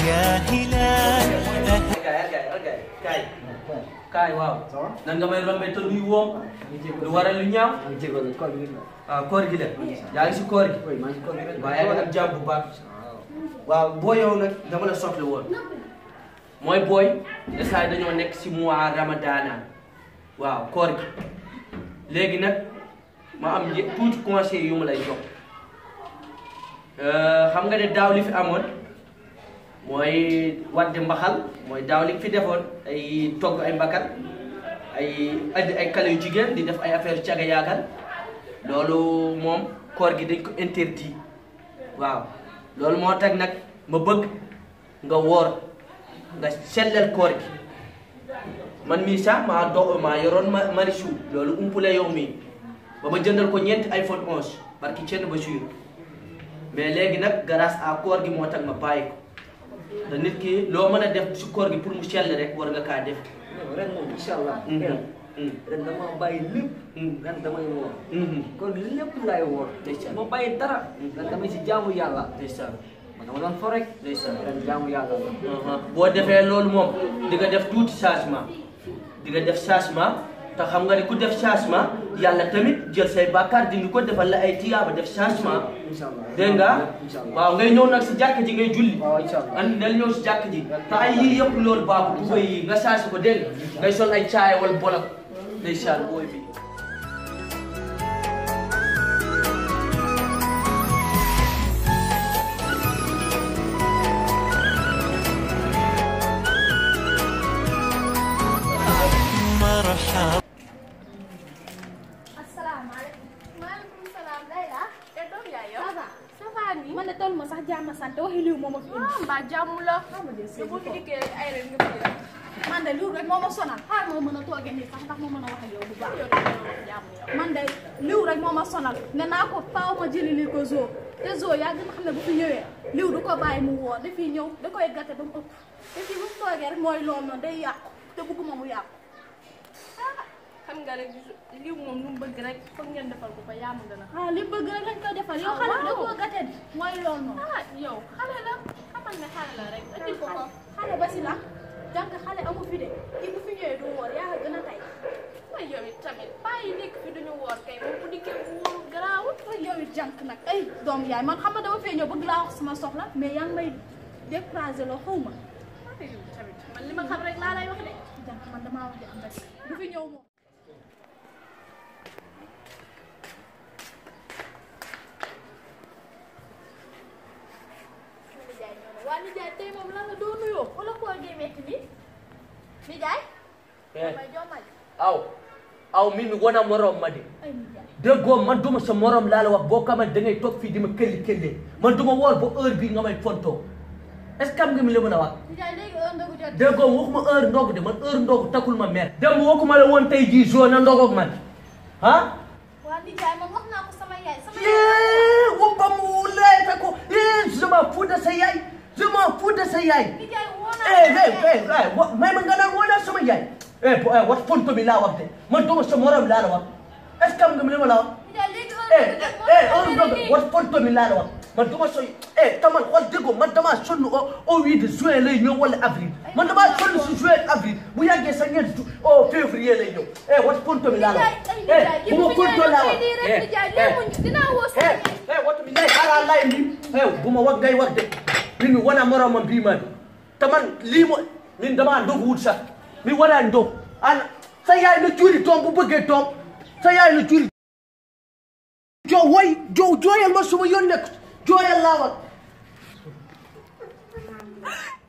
يا هلال kaay kaay kaay kaay kaay waaw nan nga may rombee te luy woom lu waral lu ñaaw waaw koor gi la yaa ngi si koor gi waaye yaa ngi am jàmm bu baax waaw boo yow nag dama la soxla woon mooy booy instant dañoo nekk si mois ramadana waaw koor gi léegi nag ma am njëkk tuuti conseil yu ma lay jox xam nga ne daaw li fi amoon mooy wadde mbaxal mooy daaw li fi defoon ay togg ay mbakal ay andi ay kale yu jigéen di def ay affaire caga yaagal loolu moom koor gi dañ ko interdit waaw loolu moo tax nag ma bëgg nga woor nga sellal koor gi man mii sax maa do maa yoroon ma Marichou loolu umpule yow mii ba ma jëndal ko ñeenti iPhone 11 barki cenn ba suur mais léegi nag grâce à koor gi moo tax ma bàyyi ko te nit ki loo mën a def si koor gi pour mu sell rek war nga kaa def ren moom incha allah. ren dama bàyyi lépp. ren damay woor. kon lépp laay woor. ndeysaan ma bàyyi dara. ren damay si jaamu yàlla. ndeysaan man dama doon fo rek. ndeysaan ren jaamu yàlla la. boo defee loolu moom di nga def tuuti changement di nga def changement te xam nga ne ku def changement yàlla tamit jël say bàkkaar dindi ko defal la ay tiyaaba def changement incha allah dégg nga incha allah waaw ngay ñëw nag si jàkk ji ngay julli waaw incha allah. an nel ñëw si jàkk ji te ay yii yëpp loolu baaxul bu koy nga changé ko dégg nga ngay sol ay caaya wala bolok ndeysaan booy bi مرحبا asalaamaaleykum. maaleykum salaam Layla. te doom yaay yow. ça va. ça va nii. man de toll ma sax jàmm sant waxi liw moom a fi indi. ah mbaa jàmm la. xam nga de te boo fi dikkee rek ay rek nga fi rek. man de liw rek moo ma sonal xaar moo mën a toogee nii sax ndax ma mën a wax ak yow bu baax. yow dañoo wax jàmm yow. man de liw rek moo ma sonal ne naa ko faaw ma jëli li ko zoo te zoo yaa gën a xam ne bu fi ñëwee liw du ko bàyyi mu woor dafiy ñëw da koy gàtte ba mu ëpp te fii bu mu toogee rek mooy loolu noonu day yàqu te bëgguma mu yàqu. ah xam nga rek liw moom lu mu bëgg rek foog ngeen defal ko ko yaa ma gën a. ah li bëgg rek lañ koy defal yow Ah, xale bi da waaw. koo gàtte di mooy loolu noonu. ah yow xale la xamal ne xale la rek indi ko ko. xale ba si la jànk xale amu fi de kii bu fi ñëwee du woor yaa gën a tey waaye yow it tamit bàyyi nekk fi duñu woor kay moom bu dikkee bu wóoru garaawut. ay yow it jànk nag ay doom yaay man xam nga dama fee ñëw bëgg laa wax sama soxla mais yaa ngi may découragé loo xaw ma ah yow tamit man li ma xam rek laa lay wax de. jànk man damaa wax di am rek du fi ñëw moom nijaay ñëw na waa nijaay tey moom lan la doo nuyoo wala koo gee metti ni nijaay may jommal aw aw mi mi wona morom ma de ay nijaay déggoo man duma sa morom laa la wax boo xamante da ngay toog fii di ma këlli këllee man duma woor ba heure bii nga may fontoo est ce que am nga mi la mën a wax nijaay léegi heure ndogu jot déggoo waxuma heure ndogu de man heure ndogu takul ma mer dem waxuma la woon tey jii jour na ndogoog man ah waa nijaay man wax naa ko sama yaay sama yaay yee woppa mu leete ko yee je m'en fous de sa yaay je m'en fous de sa yaay nijaay woo eh naa eh eh eh wa may ma nga naan woo naa sama yaay eh bo eh wat fonto mi laa wax de man duma sa morom laa la wax est ce que am nga mi la ma la wax nijaay léegi heure eh ndogu eh jot heure ndogu wat fonto mi laa la wax man duma so eh taman xool déggoo man damaa sonn au au huit de juin lay ñëw wala avril man damaa sonn si juin avril bu yàggee sa ñeent ju au février lay ñëw eh wat fonto mi laa la wax eh bu ma fonto laa wax eh eh dinaa woo sama eh eh watu mi lay xaaral lay ni eh bu ma wax ngay wax de min mi wona moromam mbiman te man lii mo min dama ndogu wut sax mi wona ndog an sa yaay na cuuri toom bu bëggee toom sa yaay na cuuri jo woy jo jooyal ma suma yoon nekk jooyal laa wax